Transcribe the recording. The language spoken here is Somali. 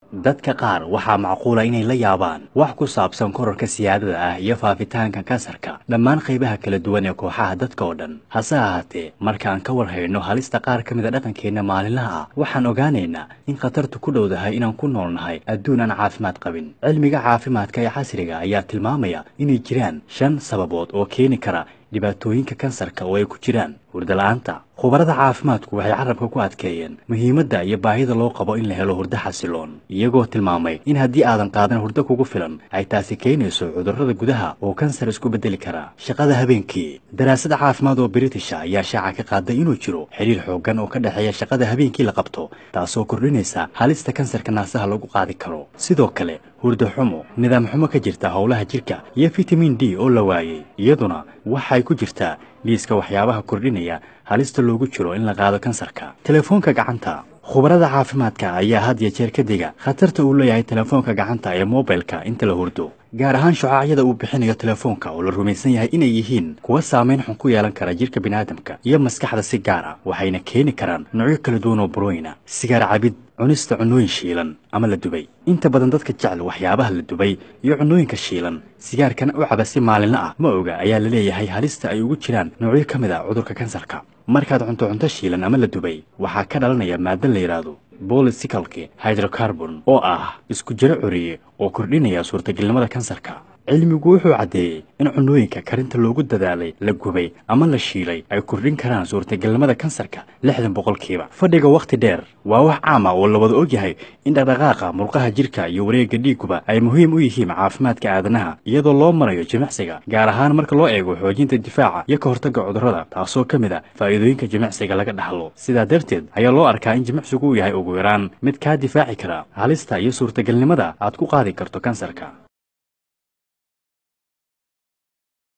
dadka qaar waxaa macquula inay la yaabaan wax ku saabsan korarka siyaadada ah iyo faafitaanka kansarka dhammaan qaybaha kala duwan ee kooxaha dadka oo dhan hase ahaatee markaan ka war hayno halista qaar ka mida dhaqankeenna maalinlaha ah waxaan ogaanaynaa in khatartu ku dhowdahay inaan ku noolnahay adduun aan caafimaad qabin cilmiga caafimaadka ee casriga ayaa tilmaamaya inay jiraan shan sababood oo keeni kara dhibaatooyinka kansarka oo ay ku jiraan hurdala-aanta khubarada caafimaadku waxay carabka ku adkeeyeen muhiimadda iyo baahida loo qabo in la helo hurdo xasiloon iyagoo tilmaamay in haddii aadan qaadan hurdo kugu filan ay taasi keenayso cudurrada gudaha oo kansar isku beddeli kara shaqada habeenkii daraasad caafimaad oo britisha ayaa shaaca ka qaaday inuu jiro xidhiir xooggan oo ka dhexeeya shaqada habeenkii la qabto taasoo kordhinaysa halista kansarka naasaha lagu qaadi karo sidoo kale hurdo xumo nidaam xumo ka jirta howlaha jirka iyo fitamin d oo la waayey iyaduna waxay ku jirtaa liiska waxyaabaha kordhinaya halista loogu jiro in la qaado kansarka telefoonka gacanta khubarada caafimaadka ayaa had iyo jeer ka diga khatarta uu leeyahay telefoonka gacanta ee mobilka inta la hurdo gaar ahaan shucaacyada uu bixinayo telefoonka oo la rumaysan yahay inay yihiin kuwa saamayn xun ku yeelan kara jirka biniaadamka iyo maskaxda si gaar ah waxayna keeni karaan noocyo kala duwan oo burooyina sigaar cabid cunista cunnooyin shiilan ama la dubay inta badan dadka jecel waxyaabaha la dubay iyo cunnooyinka shiilan sigaarkana u caba si maalinla ah ma oga ayaa la leeyahay halista ay ugu jiraan noocyo ka mid a cudurka kansarka markaad cunto cunto shiilan ama la dubay waxaa ka dhalanaya maado la yidhaahdo bolisicalki hydrocarbon oo ah isku jiro coriye oo kordhinaya suurtagelnimada kansarka cilmigu wuxuu caddeeyey in cunnooyinka karinta loogu dadaalay la gubay ama la shiilay ay kordhin karaan suurtagelnimada kansarka lixdan boqolkiiba fadhiga wakhti dheer waa wax caam ah oo la wada ogyahay in dhaqdhaqaaqa murqaha jirka iyo wareegga dhiiguba ay muhiim u yihiin caafimaadka aadanaha iyadoo loo marayo jimicsiga gaar ahaan marka loo eego xoojinta difaaca iyo ka hortagga cudurrada taasoo ka mid a faa'iidooyinka jimicsiga laga dhaxlo sidaa darteed ayaa loo arkaa in jimicsigu uu yahay ugu yaraan mid kaa difaaci kara halista iyo suurtagelnimada aad ku qaadi karto kansarka